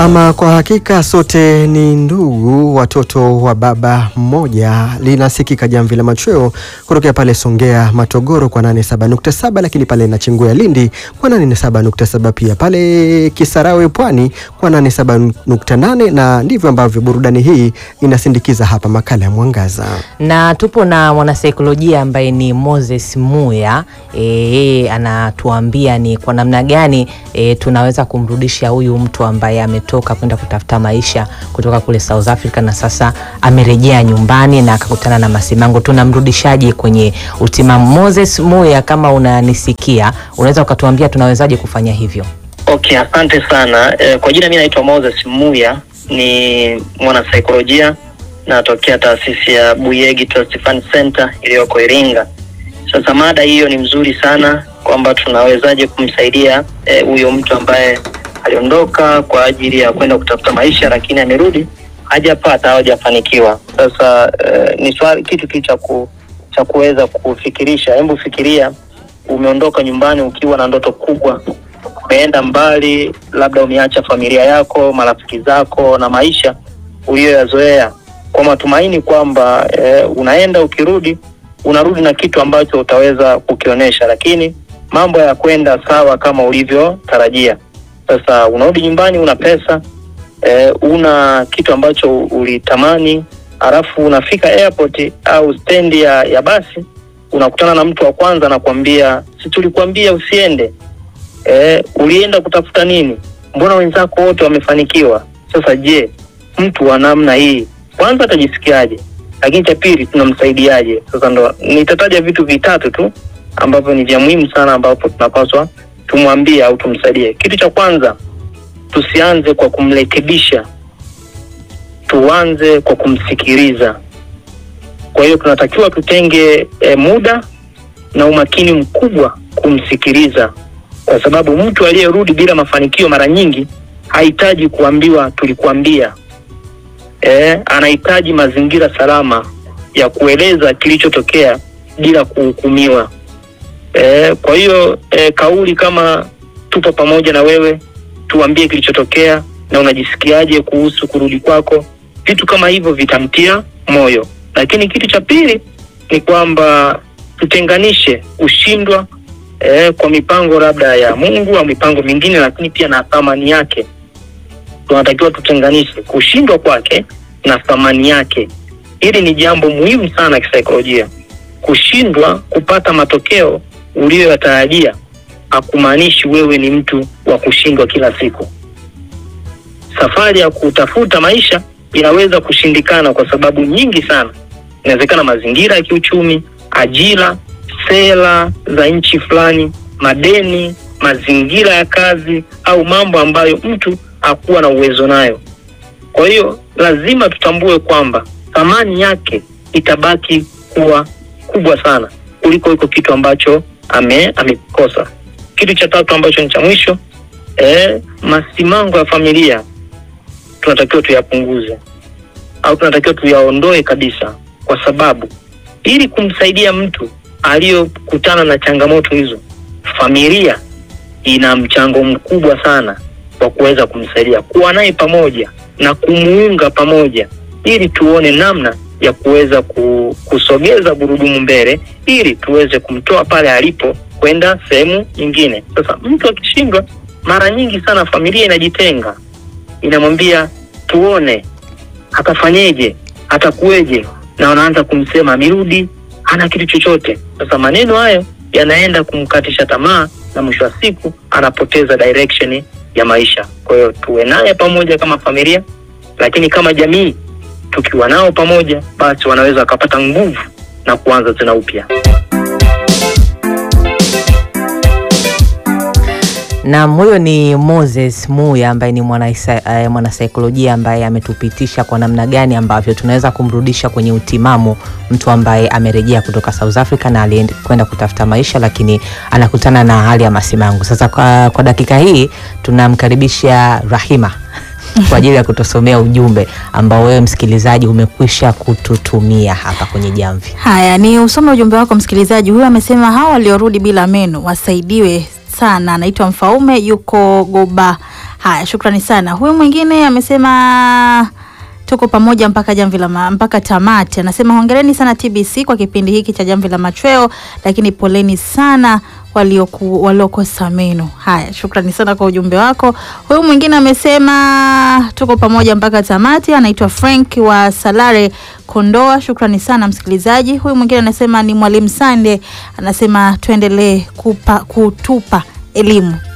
Ama kwa hakika sote ni ndugu, watoto wa baba mmoja. Linasikika jamvi la machweo kutokea pale Songea Matogoro kwa 87.7, lakini pale Nachingwea Lindi kwa 87.7, pia pale Kisarawe Pwani kwa 87.8, na ndivyo ambavyo burudani hii inasindikiza hapa makala ya Mwangaza. na tupo na mwanasaikolojia ambaye ni Moses Muya. Yeye anatuambia ni kwa namna gani e, tunaweza kumrudisha huyu mtu ambaye ametoka kwenda kutafuta maisha kutoka kule South Africa na sasa amerejea nyumbani na akakutana na masimango. Tunamrudishaje kwenye utimamu? Moses Muya, kama unanisikia, unaweza ukatuambia tunawezaje kufanya hivyo? Okay, asante sana. E, kwa jina mi naitwa Moses Muya, ni mwanasaikolojia natokea taasisi ya Buyegi Trust Fund Center iliyoko Iringa. Sasa mada hiyo ni mzuri sana kwamba tunawezaje kumsaidia huyo e, mtu ambaye aliondoka kwa ajili ya kwenda kutafuta maisha, lakini amerudi hajapata au hajafanikiwa. Sasa e, ni swali kitu tu cha ku, cha kuweza kufikirisha. Hebu fikiria, umeondoka nyumbani ukiwa na ndoto kubwa umeenda mbali, labda umeacha familia yako, marafiki zako na maisha uliyoyazoea kwa matumaini kwamba e, unaenda ukirudi, unarudi na kitu ambacho utaweza kukionyesha, lakini mambo ya kwenda sawa kama ulivyotarajia. Sasa unarudi nyumbani, una pesa e, una kitu ambacho ulitamani, halafu unafika airport au stendi ya, ya basi, unakutana na mtu wa kwanza anakuambia, si tulikuambia usiende Eh, ulienda kutafuta nini? Mbona wenzako wote wamefanikiwa? Sasa je, mtu wa namna hii kwanza atajisikiaje? Lakini cha pili tunamsaidiaje? Sasa ndo nitataja vitu vitatu tu ambavyo ni vya muhimu sana, ambapo tunapaswa tumwambie au tumsaidie. Kitu cha kwanza, tusianze kwa kumrekebisha, tuanze kwa kumsikiliza. Kwa hiyo tunatakiwa tutenge eh, muda na umakini mkubwa kumsikiliza kwa sababu mtu aliyerudi bila mafanikio mara nyingi hahitaji kuambiwa tulikuambia. E, anahitaji mazingira salama ya kueleza kilichotokea bila kuhukumiwa. E, kwa hiyo e, kauli kama tupo pamoja na wewe, tuambie kilichotokea na unajisikiaje kuhusu kurudi kwako, vitu kama hivyo vitamtia moyo. Lakini kitu cha pili ni kwamba tutenganishe ushindwa Eh, kwa mipango labda ya Mungu au mipango mingine, lakini pia na thamani yake. Tunatakiwa tutenganishe kushindwa kwake na thamani yake. Hili ni jambo muhimu sana kisaikolojia. Kushindwa kupata matokeo uliyoyatarajia hakumaanishi wewe ni mtu wa kushindwa kila siku. Safari ya kutafuta maisha inaweza kushindikana kwa sababu nyingi sana. Inawezekana mazingira ya kiuchumi, ajira sera za nchi fulani, madeni, mazingira ya kazi au mambo ambayo mtu hakuwa na uwezo nayo. Kwa hiyo lazima tutambue kwamba thamani yake itabaki kuwa kubwa sana kuliko iko kitu ambacho ame amekosa. Kitu cha tatu ambacho ni cha mwisho, eh, masimango ya familia tunatakiwa tuyapunguze au tunatakiwa tuyaondoe kabisa, kwa sababu ili kumsaidia mtu aliyokutana na changamoto hizo, familia ina mchango mkubwa sana wa kuweza kumsaidia, kuwa naye pamoja na kumuunga pamoja, ili tuone namna ya kuweza kusogeza gurudumu mbele, ili tuweze kumtoa pale alipo kwenda sehemu nyingine. Sasa mtu akishindwa, mara nyingi sana familia inajitenga, inamwambia tuone atafanyeje, atakuweje, na wanaanza kumsema amerudi hana kitu chochote. Sasa maneno hayo yanaenda kumkatisha tamaa na mwisho wa siku anapoteza direction ya maisha. Kwa hiyo tuwe naye pamoja kama familia, lakini kama jamii tukiwa nao pamoja, basi wanaweza wakapata nguvu na kuanza tena upya. Na huyo ni Moses Muya ambaye ni mwanasaikolojia uh, ambaye ametupitisha kwa namna gani ambavyo tunaweza kumrudisha kwenye utimamu mtu ambaye amerejea kutoka South Africa na alikwenda kutafuta maisha, lakini anakutana na hali ya masimango. Sasa kwa, kwa dakika hii tunamkaribisha Rahima kwa ajili ya kutusomea ujumbe ambao wewe msikilizaji umekwisha kututumia hapa kwenye jamvi. Haya, ni usome ujumbe wako msikilizaji. Huyu amesema hawa waliorudi bila meno wasaidiwe sana. Anaitwa Mfaume, yuko Goba Haya, shukrani sana. Huyu mwingine amesema tuko pamoja mpaka jamvi la ma, mpaka tamati. Anasema hongereni sana TBC kwa kipindi hiki cha jamvi la machweo, lakini poleni sana walioku waliokosa meno. Haya, shukrani sana kwa ujumbe wako. Huyu mwingine amesema tuko pamoja mpaka tamati, anaitwa Frank wa Salare Kondoa. Shukrani sana msikilizaji. Huyu mwingine anasema ni Mwalimu Sande, anasema tuendelee kupa kutupa elimu